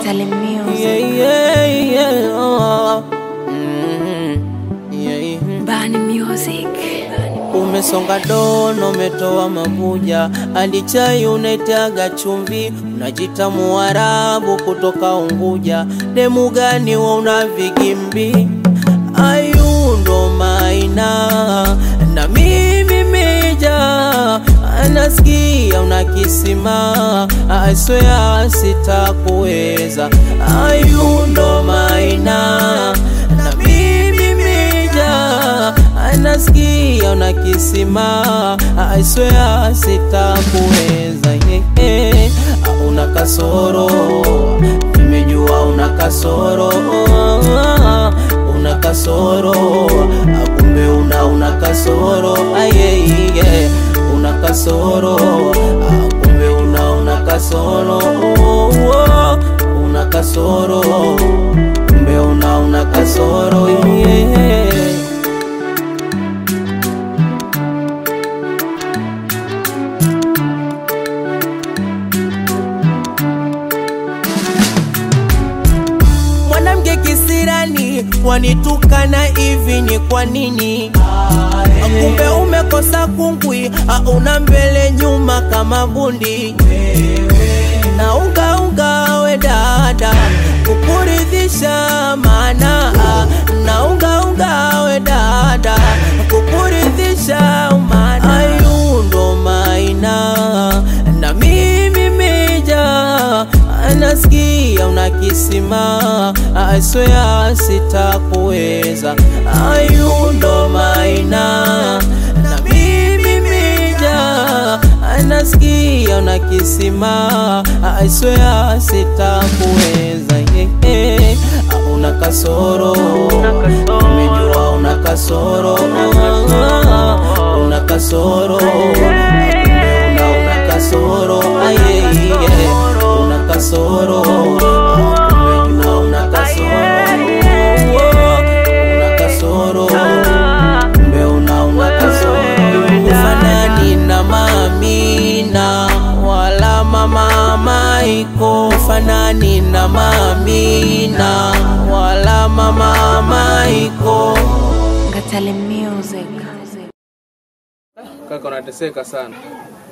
Ngatale Music. Yeah, yeah, yeah. Oh. Mhm. Yeah, yeah. Bani Music. Umesonga dono, umetoa mabuja, hadi chai unaitaga chumvi, unajita Muarabu kutoka Unguja. Demu gani wa una vigimbi? Ayundo maina na mimi meja, anasikia una kisima, aswea sitakuweza. Ayundo maina na mimi meja anasikia una kisima, I swear sitakuweza. yeah, yeah. Una kasoro, nimejua una kasoro, una kasoro, kumbe una una kasoro, aye, yeah. una kasoro, kumbe una una kasoro, una kasoro, kumbe una una kasoro, yeah. mwanamke kisirani wanitukana hivi ni kwa nini? Kumbe umekosa kungwi, una mbele nyuma kama bundi na unga unga we dada kukuridhisha mana na unga unga we dada kukuridhisha mana ayundo maina na mimi meja anasikia una kisima aswea sitakuweza ayundo maina na mimi meja anasikia una kisima aswea sitakuweza yeah, yeah. una kasoro umejua una kasoro una kasoro kumbe una una kasoro aye yeah. una kasoro kumbe una una kasoro una kasoro kumbe una una kasoro ufanani na mamina wala mama maiko ufanani na mamina wala mama maiko Ngatale Music. Kaka unateseka sana.